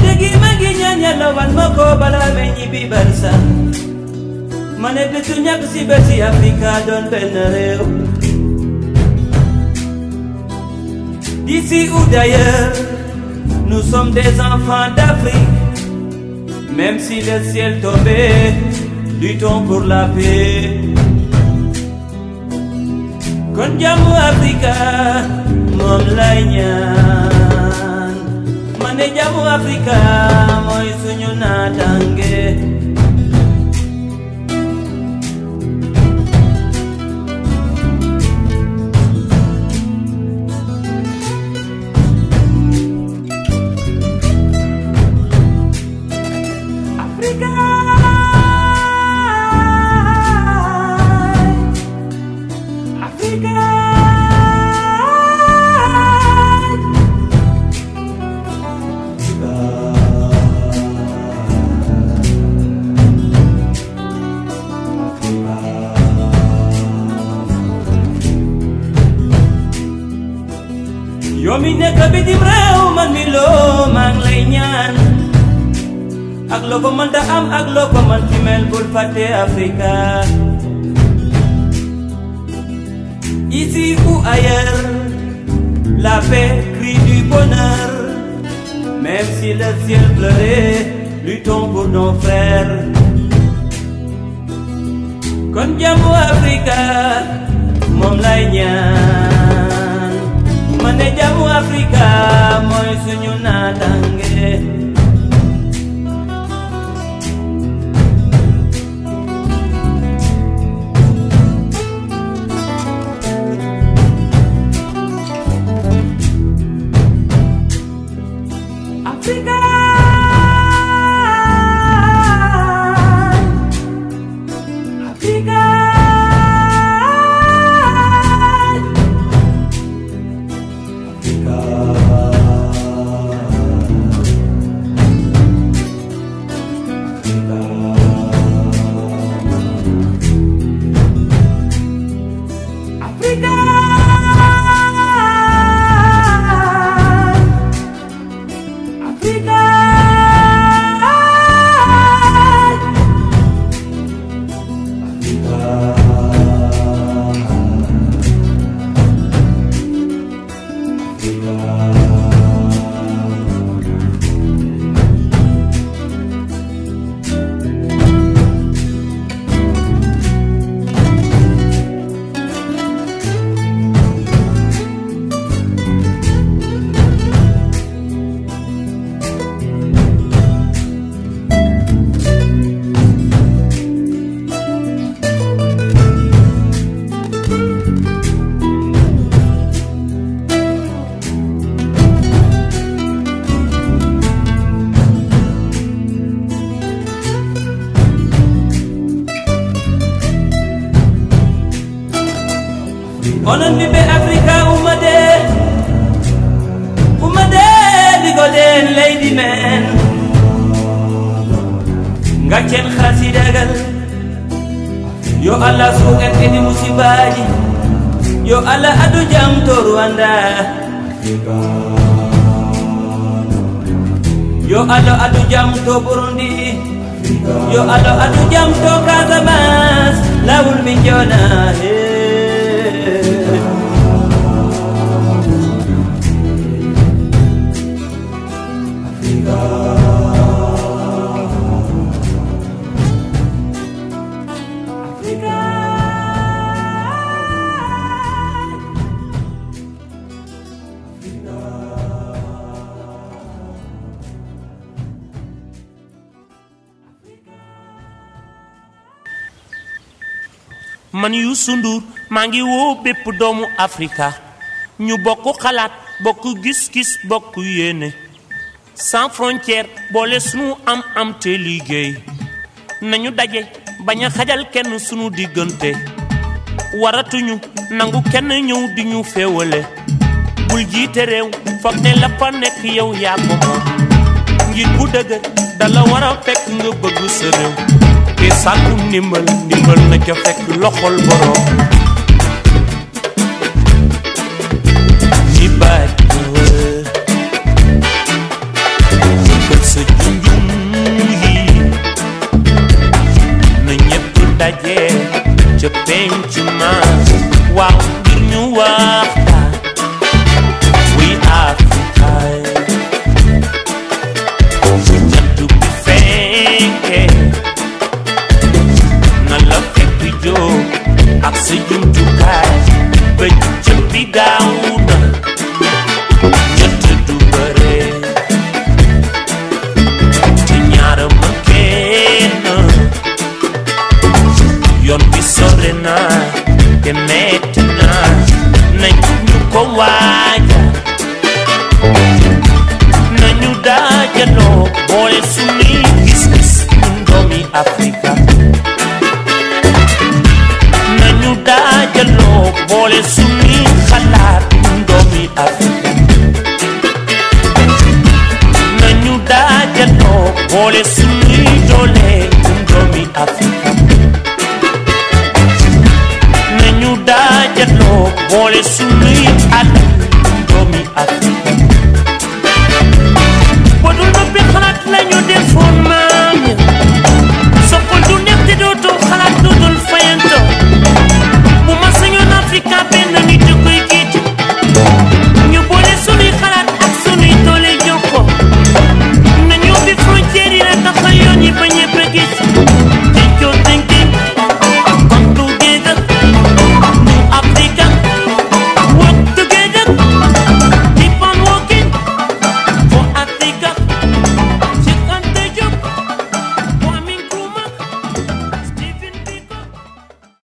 léegi ma ngi ñaan yàlla wan ma ko balaa may ñibbi barsa ma ne bésu ñàkk si bési Afrika doon benn réew D'ici ou d'ailleurs, nous sommes des enfants d'Afrique. Même si le ciel tombait, luttons pour la paix. Kon jàmmu Afrika moom lay ñaan ma ne jàmmu Afrika mooy suñu naataange. Africa. Africa. yow mi nekk bitim réew man mi loo maa ngi lay ñaan ak loo ko mënta am ak loo ko mën ci mel bul fàtte Africa ici ou ailleurs la paix crie du bonheur même si le ciel pleurait luttons pour nos frères kon jàmmu Africa moom lay ñaan ma ne jàmmu Africa mooy suñu naataange Africa. Africa. Africa. Africa. onon ɓiɓɓe africa ummade ummade ɗigoɗen leydi men gaccen hasidagal yo allah suuƙen kedi musibaji yo allah adu jam to rwanda yo allah adu jam to burundi yo allah adu jam to casamas lawol min jona hey. man Youssou Ndour maa ngi woo bépp doomu Afrika ñu bokk xalaat bokk gis-gis bokk yéene sans frontière boole sunu am am te liggéey nañu daje bañ a xajal kenn sunu diggante waratuñu nangu kenn ñëw di ñu féewale bul jiite réew foog ne la fa nekk yow yaa ko moom ngir bu dëgër dala war a fekk nga bëgg sa réew te sàkku ndimbal ndimbal na ca fekk loxol borom ñi baaj na wër jëkkal sa te metti na nañ ñu ko waaja nañu daajaloo boole suñuy gis-gis ñun doomi Afrika nañu daajaloo boole suñuy xalaat ñun doomi Afrika nañu daajaloo boole suñuy doole ñun doomi Afrika nañu daajaloo boole suñuy aada